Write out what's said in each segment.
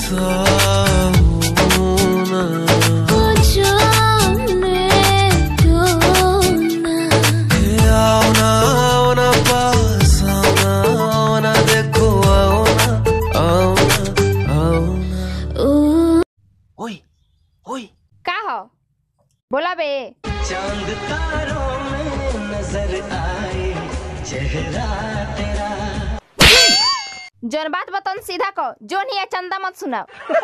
सोना आओ ना आओ ना पास आओ ना आओ ना देखो आओ ना आओ ना आओ ना ओए ओए का हो बोला बे चांद तारों में नजर आए चेहरा तेरा जौन बात बतन सीधा कहो जो नहीं है चंदा मत सुनाओ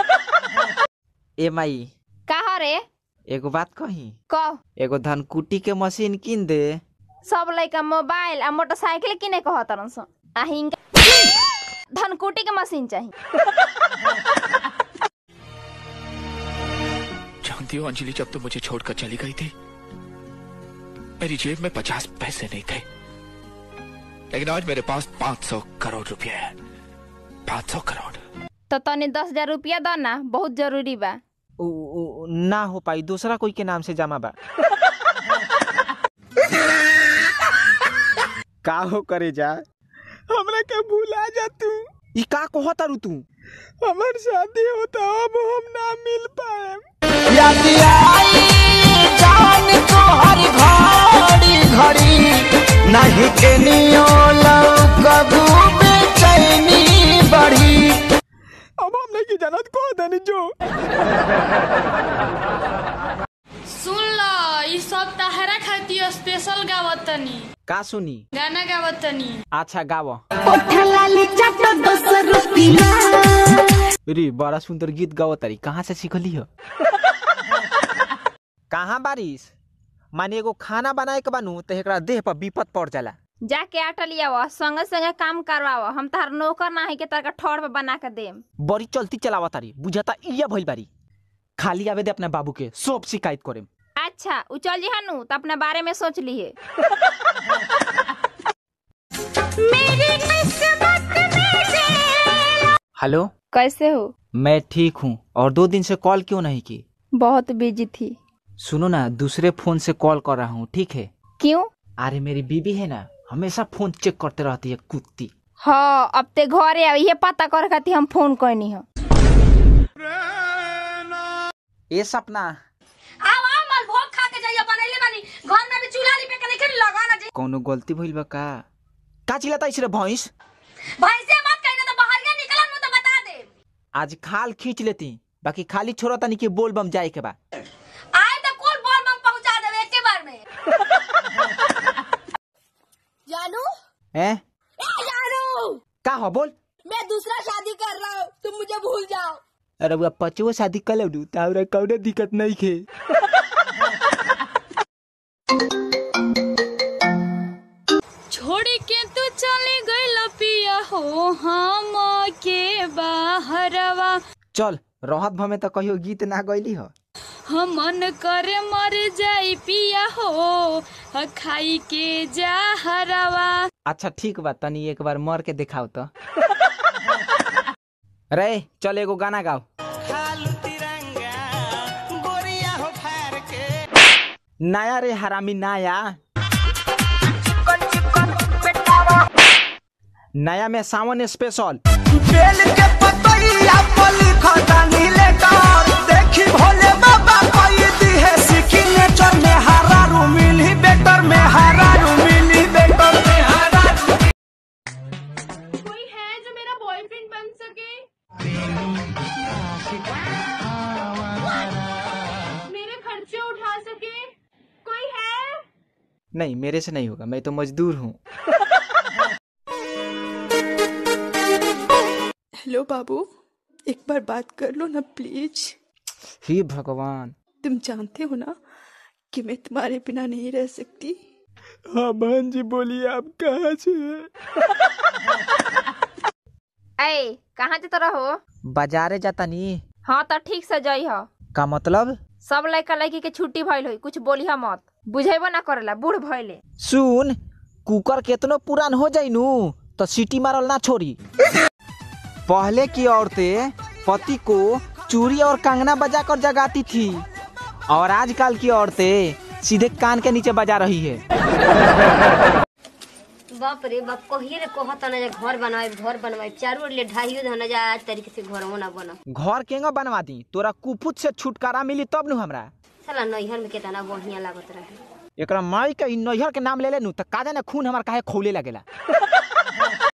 ए माई का हो रे एगो बात कही कह एगो धनकुट्टी के मशीन किन दे सब लइका मोबाइल आ मोटरसाइकिल किने कह तरन सन आ हिंगा धनकुटी के मशीन चाहिए जानती हो अंजलि जब तुम मुझे छोड़कर चली गई थी मेरी जेब में पचास पैसे नहीं थे लेकिन आज मेरे पास पाँच सौ करोड़ रुपए है पाँच सौ करोड़ तो तनी दस हजार रुपया दो ना बहुत जरूरी बा उ, उ, ना हो पाई दूसरा कोई के नाम से जमा बा का हो करे जा हमरा के भूला जा तू ई का कहत तारू तू हमर शादी होता अब हम ना मिल पाए याद आई जान को हर घड़ी घड़ी नहीं के नियो कबू बेचैनी बढ़ी अब हम नहीं जानत को दनी जो सुन ल ई सब तहरा खातिर स्पेशल गावतनी का सुनी गाना गावतनी अच्छा गाव रे बड़ा सुंदर गीत गाव तारी कहाँ से सीखली हो कहाँ बारिश माने एगो खाना बनाए के बानू तो एकरा देह पर विपत पड़ जाला जाके आटा लियाव संगे संगे काम करवाव हम तार नौकर ना है के तार ठोड़ पे बना के देम बड़ी चलती चलावा तारी बुझाता इया भइल बारी खाली आवे दे अपने बाबू के सब शिकायत करे अच्छा उ चल जी हनु तो अपने बारे में सोच लिए हेलो कैसे हो मैं ठीक हूँ और दो दिन से कॉल क्यों नहीं की बहुत बिजी थी सुनो ना दूसरे फोन से कॉल कर रहा हूँ ठीक है क्यों अरे मेरी बीबी है ना हमेशा फोन चेक करते रहती है कुत्ती हाँ अब ते घरे आवे ये पता कर खातिर हम फोन करनी हो ए सपना आओ आओ मलभोग खा के जाइए बनैले बानी घर में भी चूल्हा लिपे के नहीं लगा ना जी कौनो गलती भइल बा का का चिल्लाता इस रे भैंस भाई से मत कहना तो बाहरिया निकलन मुंह तो बता दे आज खाल खींच लेती बाकी खाली छोड़ा तानी कि बोल बम जाए के बा आए तो कुल बोल बम पहुंचा देवे एक के बार में जानू हैं ए जानू का हो बोल मैं दूसरा शादी कर रहा हूँ तुम मुझे भूल जाओ अरे वो पचवो शादी कर लू तावरा कौनो दिक्कत नहीं खे छोड़ के तू चली गई लपिया हो हम के बाहरवा चल रहत भमे तो कहियो गीत ना गईली हो हम मन करे मर जाई पिया हो ह खाई के जाहरवा अच्छा ठीक बा तनी एक बार मर के दिखाओ तो रे चल एगो गाना गाओ नया रे हरामी नया नया में सावन स्पेशल बेल के पतैया पल खटानी लेकर देखी भोले बाबा कोई दी है सीखी नेचर में हरा रू मिली बेटर में हरा रू मिली बेटर में हरा रू कोई है जो मेरा बॉयफ्रेंड बन सके मेरे खर्चे उठा सके कोई है नहीं मेरे से नहीं होगा मैं तो मजदूर हूँ हेलो बाबू एक बार बात कर लो ना प्लीज हे भगवान तुम जानते हो ना कि मैं तुम्हारे बिना नहीं रह सकती हाँ बहन जी बोलिए आप कहाँ से ए कहाँ जत रहो बाजारे जाता नी हाँ तो ठीक से जई हो का मतलब सब लड़का लड़की के छुट्टी भइल होई कुछ बोली मत बुझेबो ना करेला बूढ़ भइले सुन कुकर केतनो पुरान हो जाई नु तो सीटी मारल ना छोड़ी पहले की औरतें पति को चूड़ी और कंगना बजा कर जगाती थी और आजकल की औरतें सीधे कान के नीचे बजा रही है बाप रे बाप कहिए रे कहत ना जा घर बनवाए घर बनवाए चारों ओर ले ढाइयो धना जा आज तरीके से घर ना बना घर केंगा बनवा दी तोरा कुपुत से छुटकारा मिली तब नु हमरा साला नैहर में कितना बढ़िया लागत रहे एकरा माई के इ नैहर के नाम ले ले नु त का जाने खून हमार काहे खौले लगेला